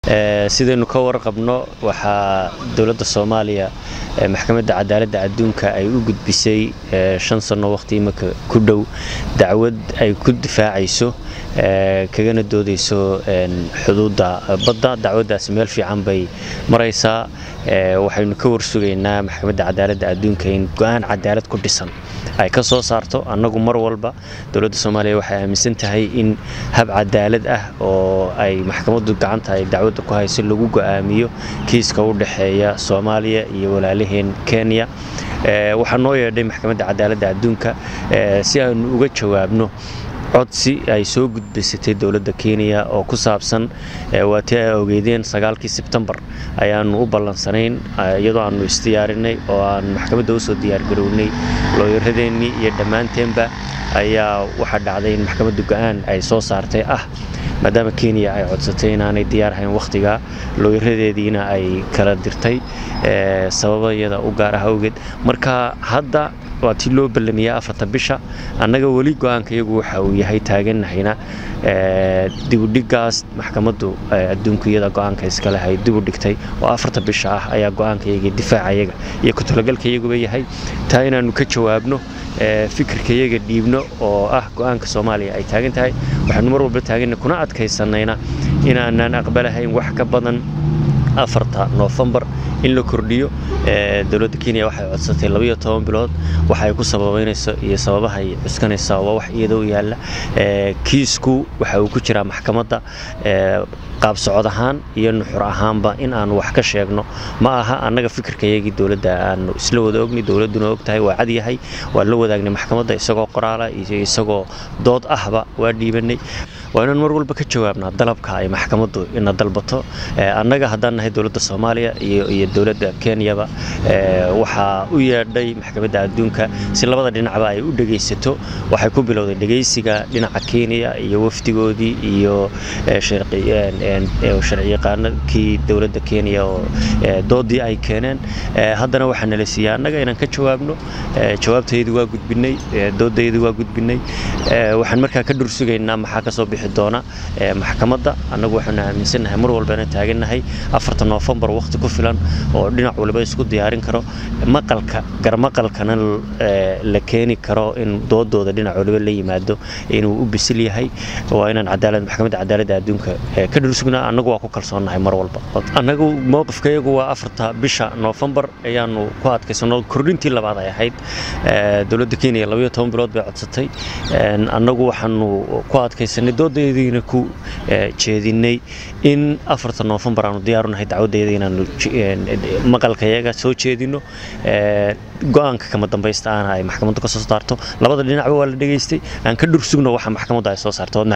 sidaynu ka warqabno waxaa dowladda soomaaliya maxkamadda cadaaladda adduunka ay u gudbisay shan sanno waqti imika ku dhow dacwad ay ku difaacayso kagana doodayso xuduudda badda dacwaddaasi meel fiican bay maraysaa waxaynu ka warsugaynaa maxkamadda cadaaladda adduunka in go-aan cadaalad ku dhisan ay ka soo saarto annagu mar walba dowladda soomaaliya waxay aaminsan tahay in hab cadaalad ah oo ay maxkamaddu gacanta ay dacwadda ku hayso lagu go'aamiyo kiiska u dhexeeya soomaaliya iyo walaalaheen kenya waxaa noo yeedhay maxkamadda cadaaladda adduunka si aanu uga jawaabno codsi ay soo gudbaysatay dowladda kenya oo ku saabsan waatii ay ogeydeen sagaalkii sebtembar ayaanu u ballansanayn iyadoo aanu isdiyaarinay oo aan maxkamadda usoo diyaargarownay looyaradeennii iyo dhammaanteenba ayaa waxaa dhacday in maxkamadda go-aan ay soo saartay ah maadaama kenya ay codsatay inaanay diyaarhayn wakhtigaa looyaradeediina ay kala dirtay sababayada u gaar ah awgeed marka hadda waa tii loo ballamiyaa afarta bisha annaga weli go-aanka iyagu waxa uu yahay taaganahayna dibudhigaas maxkamaddu adduunku iyada go-aanka iskale hay dibu dhigtay oo afarta bisha ah ayaa go-aanka iyaga difaaca iyaga iyo ku-talagalka iyaguba yahay taa inaannu ka jawaabno fikirka iyaga dhiibno oo ah go-aanka soomaaliya ay taagan tahay waxaanu mar walba taaganna kuna adkaysanayna inaanaan aqbalahayn wax ka badan afarta noofembar in la kordhiyo dowladda kenya waxay codsatay labayo toban bilood waxay ku sababaynayso iyo sababahay cuskanaysaa waa wax iyada u yaalla kiisku waxa uu ku jiraa maxkamadda qaab socod ahaan iyo nuxur ahaanba in aanu wax ka sheegno ma aha annaga fikirka iyagii dowladda aanu isla wada ogni dowladduna og tahay waa cadyahay waa la wadaagnay maxkamadda isagoo qoraala iyo isagoo dood ahba waa dhiibanay waa inaan mar walba ka jawaabnaa dalabka ay maxkamaddu ina dalbato annaga haddaan nahay dowladda soomaaliya iyo dowladda kenyaba waxaa u yeedhay maxkamadda adduunka si labada dhinacba ay u dhegaysato waxay ku bilowday dhegaysiga dhinaca kenya iyo wafdigoodii iyo sharciyaqaanadkii dowladda kenya oo doodii ay keeneen haddana waxaa nala siiyey annaga inaan ka jawaabno jawaabtaydu waa gudbinay doodaydu waa gudbinay waxaan markaa ka dhursugaynaa maxaa kasoo bixi doona maxkamadda annagu waxaanu aaminsannahay mar walbana taagannahay afarta noofembar wakhti ku filan oo dhinac waliba isku diyaarin karo maqalka garmaqalkana la keeni karo in doodooda dhinac waliba la yimaado inuu u bisil yahay waa inaan cadaalad maxkamadda cadaaladda adduunka ka dhursugnaa annagu waa ku kalsoonnahay mar walba annagu mowqifkayagu waa afarta bisha noofembar ayaanu ku adkaysano kordhintii labaad ay ahayd dowladda kenya labayo toban bilood bay codsatay annagu waxaanu ku adkaysanay doodaydina ku jeedinay in afarta noofembar aanu diyaarunahay dacwadayda inaanu maqalkayaga soo jeedino go-aanka kama dambaysta aana ay maxkamaddu ka soo saarto labada dhinacba waa la dhegaystay aan ka dhursugno waxa maxkamaddu ay soo saarto